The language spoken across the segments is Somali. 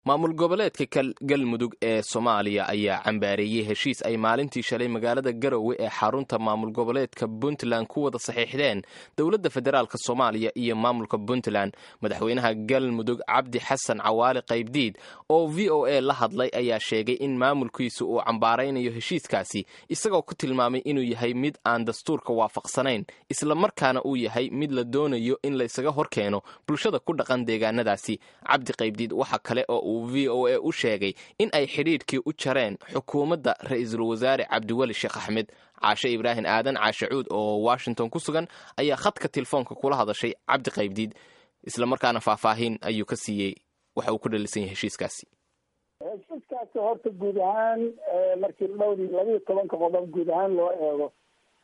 maamul goboleedka galmudug ee soomaaliya ayaa cambaareeyey heshiis ay maalintii shalay magaalada garowe ee xarunta maamul goboleedka puntland ku wada saxiixdeen dowladda federaalk soomaaliya iyo maamulka puntland madaxweynaha galmudug cabdi xasan cawaale qaybdiid oo v o a la hadlay ayaa sheegay in maamulkiisu uu cambaaraynayo heshiiskaasi isagoo ku tilmaamay inuu yahay mid aan dastuurka waafaqsanayn islamarkaana uu yahay mid la doonayo in laysaga horkeeno bulshada ku dhaqan deegaanadaasi cabdi qaybdiid waxa kale oo uu v o a u sheegay in ay xidhiidhkii u jareen xukuumadda ra-iisul wasaare cabdiweli sheekh axmed caashe ibraahim aadan caashe cuud oo washington ku sugan ayaa khadka telefoonka kula hadashay cabdi qaybdiid islamarkaana faahfaahin ayuu ka siiyey waxa uu ku dhalisan yahay heshiiskaasi heshiiskaasi horta guud ahaan markii dhowr labiiyo tobanka qodob guud ahaan loo eego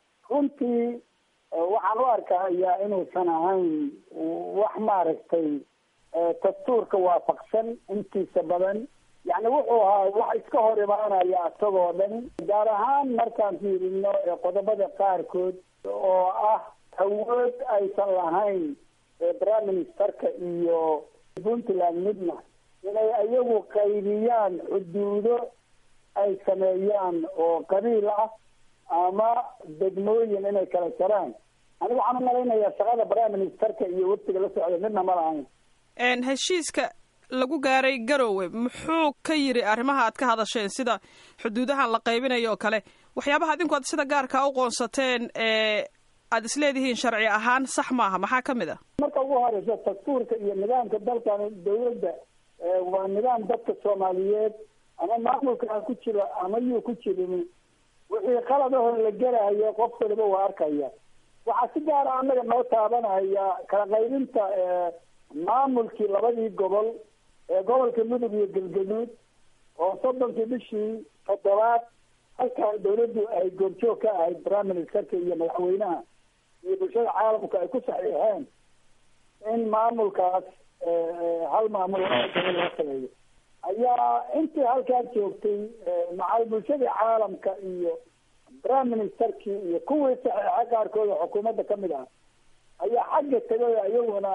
runtii waxaan u arkayaa inuusan ahayn wax maaragtay dastuurka waafaqsan intiisa badan yani wuxuu ahaa wax iska hor imaanaya isagoo dhan gaar ahaan markaan fiirino qodobada qaarkood oo ah awood aysan lahayn prime ministerka iyo puntland midna inay iyagu qaybiyaan xuduudo ay sameeyaan oo qabiil ah ama degmooyin inay kala jaraan anigu waxaan umalaynayaa shaqada prime ministerka iyo waftiga la socda midna ma lahayn heshiiska lagu gaaray garowe muxuu ka yiri arrimaha aad ka hadasheen sida xuduudahan la qaybinayo oo kale waxyaabaha adinku aad sida gaarka u qoonsateen ee aada isleedihiin sharci ahaan sax maaha maxaa ka mid a marka ugu horeysa dastuurka iyo nidaamka dalkan dawladda waa nidaam dadka soomaaliyeed ama maamulka ku jiro ama yuu ku jirin wixii qaladaho la gelahayo qof waliba waa arkaya waxaa si gaara annaga noo taabanaya kala qaybinta maamulkii labadii gobol ee gobolka mudug iyo galgaduud oo soddonkii bishii toddobaad halkan dawladdu ay goobjoog ka ahayd prime ministerka iyo madaxweynaha iyo bulshada caalamka ay ku saxiixeen in maamulkaas hal maamul gobol loo sameeyo ayaa intii halkaa joogtay macal bulshadii caalamka iyo prime ministerkii iyo kuwii saxiixa qaarkood oo xukuumadda kamid ah ayaa xagga tegay iyaguna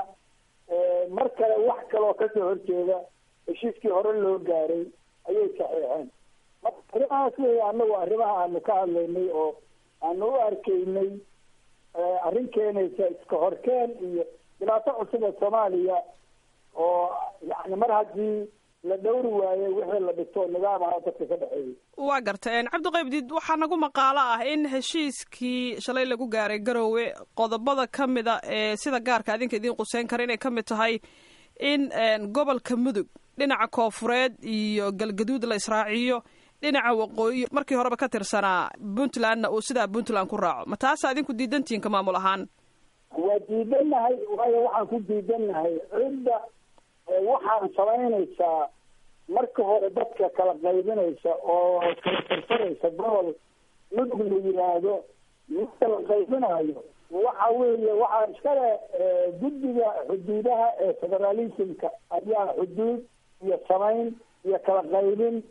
mar kale wax kaloo kasoo horjeeda heshiiskii hore loo gaaray ayay saxiixeen marka arrimahaas wey anagu arrimaha aanu ka hadlaynay oo aanu u arkaynay arrin keenaysa iska horkeen iyo dhibaato cusub oo soomaaliya oo yani mar haddii la dhowri waaye wixii la dhigto nidaam ah oo dadka ka dhexeeyay waa garta cabdiqaybdiid waxaa nagu maqaalo ah in heshiiskii shalay lagu gaaray garowe qodobada ka mid a ee sida gaarka adinka idiin quseyn kara inay ka mid tahay in gobolka mudug dhinaca koofureed iyo galgaduud la israaciyo dhinaca waqooyi markii horeba ka tirsanaa puntlandna uu sidaa puntland ku raaco ma taasa adinku diidantihinka maamul ahaan waa diidannahay waayo waxaan ku diidannahay cidda waxaan samaynaysaa marka hore dadka kala qaybinaysa oo kala tirsanaysa gobol mudug la yihaahdo midka la qaybinayo waxa weeye waxaa iskale guddiga xuduudaha ee federalismka ayaa xuduud iyo samayn iyo kala qaybin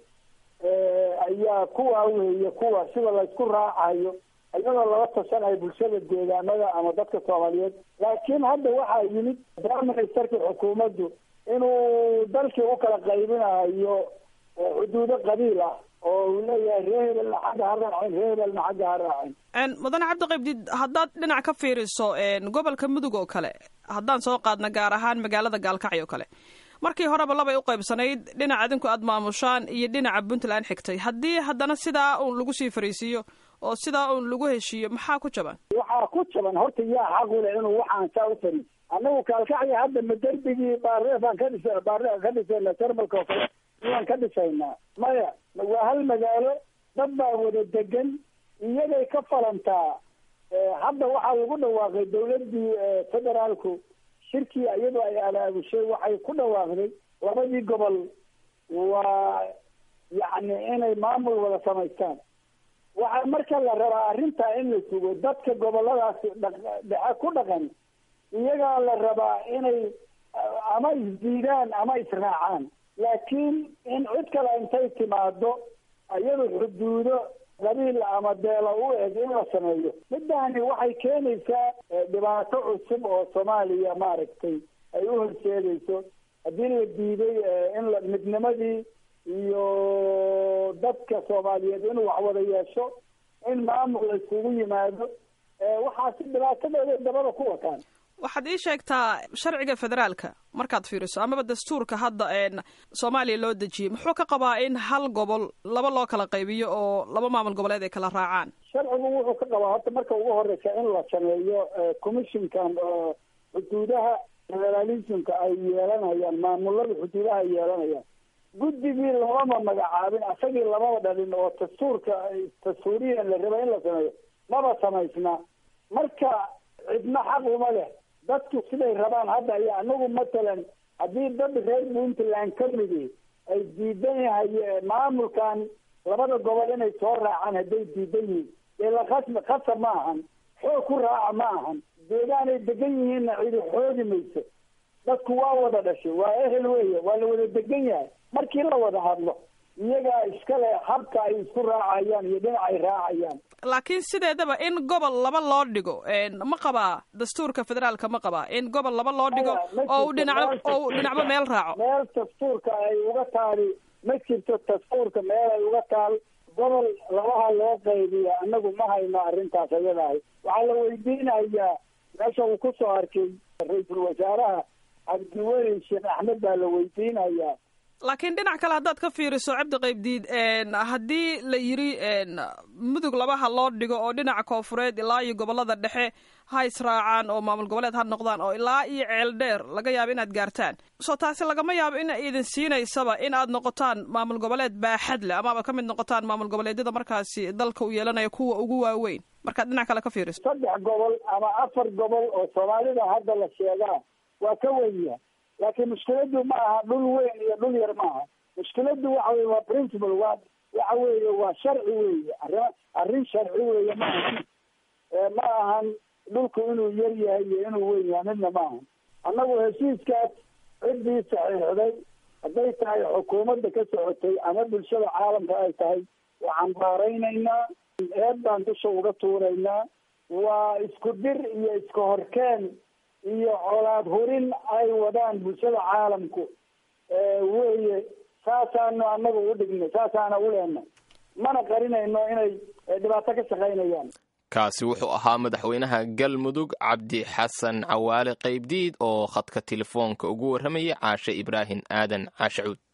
ayaa kuwa weeye kuwa sida laysku raacayo iyadoo lala tashanayo bulshada deegaanada ama dadka soomaaliyeed laakiin hadda waxaa yimid prime ministerkii xukuumaddu inuu dalkii u kala qaybinayo xuduudo qabiil ah oo uu leeyahay ree hebelna xagga ha raacin ree hebelna xagga ha raacin mudane cabdiqaybdiid haddaad dhinac ka fiiriso gobolka mudug oo kale haddaan soo qaadna gaar ahaan magaalada gaalkacyo kale markii horeba labay u qaybsanayd dhinac adinku aada maamushaan iyo dhinaca puntland xigtay haddii haddana sidaa uun lagu sii fariisiiyo oo sidaa uun lagu heshiiyo maxaa ku jaban waxaa ku jaban horta yaa xaqule inuu waxaan saa u fariis annagu kaalkacyo hadda ma derbigii baarefaan ka dhisa baare ka dhisayna jarmalka oo kale miyaan ka dhisaynaa maya waa hal magaalo dad baa wada degan iyagay ka falantaa hadda waxaa lagu dhawaaqay dawladdii federaalku shirkii iyadoo ay alaabushay waxay ku dhawaaqday labadii gobol waa yacni inay maamul wada samaystaan waxaa marka la rabaa arrintaa in la sugo dadka goboladaasi dhexe ku dhaqan iyagaa la rabaa inay ama isdiidaan ama israacaan laakiin in cid kale intay timaado iyadu xuduudo qabiil ama beela u eg in la sameeyo middaani waxay keenaysaa dhibaato cusub oo soomaaliya maaragtay ay u horseedayso haddii la diiday in la midnimadii iyo dadka soomaaliyeed inuu wax wada yeesho in maamul la iskugu yimaado waxaasi dhibaatadeeda dabada ku wataan waxaad ii sheegtaa sharciga federaalka markaad fiiriso amaba dastuurka hadda soomaaliya loo dejiyey muxuu ka qabaa in hal gobol laba loo kala qaybiyo oo laba maamul goboleed ay kala raacaan sharcigu wuxuu ka qabaa horta marka ugu horeysa in la sameeyo commissionkan oo xuduudaha federalismka ay yeelanayaan maamulada xuduudaha ay yeelanayaan guddigii lamama magacaabin asagii lamaba dhalin oo dastuurka dastuuriyan la raba in la sameeyo maba samaysna marka cidna xaq uma leh dadku siday rabaan hadda iyo anagu matalan haddii dad reer puntland ka midi ay diidan yahay maamulkan labada gobol inay soo raacaan hadday diidan yihiin dee la khasbi khasab ma ahan xoog ku raaca ma ahan deegaanay degan yihiinna cidi xoogi mayso dadku waa wada dhashay waa ehel weeye waa la wada degan yahay markii la wada hadlo iyagaa iskale habka ay isku raacayaan iyo dhinac ay raacayaan laakiin sideedaba in gobol laba loo dhigo ma qabaa dastuurka federaalka ma qabaa in gobol laba loo dhigo oo u dhinac oo u dhinacba meel raaco meel dastuurka ay uga taali ma jirto dastuurka meel ay uga taal gobol labaha loo qaybiya anagu ma hayno arrintaas ayadahay waxaa la weydiinayaa meesha uu ku soo arkay ra-iisul wasaaraha cabdiweli sheekh axmed baa la weydiinayaa laakiin dhinac kale haddaad ka fiiriso cabdi qaybdiid haddii la yiri mudug labaha loo dhigo oo dhinaca koofureed ilaa iyo gobolada dhexe ha israacaan oo maamul goboleed ha noqdaan oo ilaa iyo ceel dheer laga yaabo inaad gaartaan soo taasi lagama yaabo in idin siinaysaba in aad noqotaan maamul goboleed baaxad leh amaaba ka mid noqotaan maamul goboleedyada markaasi dalka uu yeelanayo kuwa ugu waaweyn markaad dhinac kale ka fiiriso saddex gobol ama afar gobol oo soomaalida hadda la sheegaa waa ka wenya laakiin mushkiladu ma aha dhul weyn iyo dhul yar ma aha mushkiladu waxa weye waa principle waa waxa weeye waa sharci weeye arrin arrin sharci weeye ma ahan ma ahan dhulku inuu yar yahay iyo inuu weyn yahay midna ma ahan annagu heshiiskaas ciddii saxiixday hadday tahay xukuumadda ka socotay ama bulshada caalamka ay tahay waxaan baaraynaynaa eed baan dusha uga tuuraynaa waa isku dir iyo iska horkeen iyo colaad hurin ay wadaan bulshada caalamku weye saasaanu anaga u dhignay saasaana u leenay mana qarinayno inay dhibaato ka shaqaynayaan kaasi wuxuu ahaa madaxweynaha galmudug cabdi xasan cawaale qaybdiid oo khadka telefoonka ugu warramayay caashe ibraahim aadan caashe cuud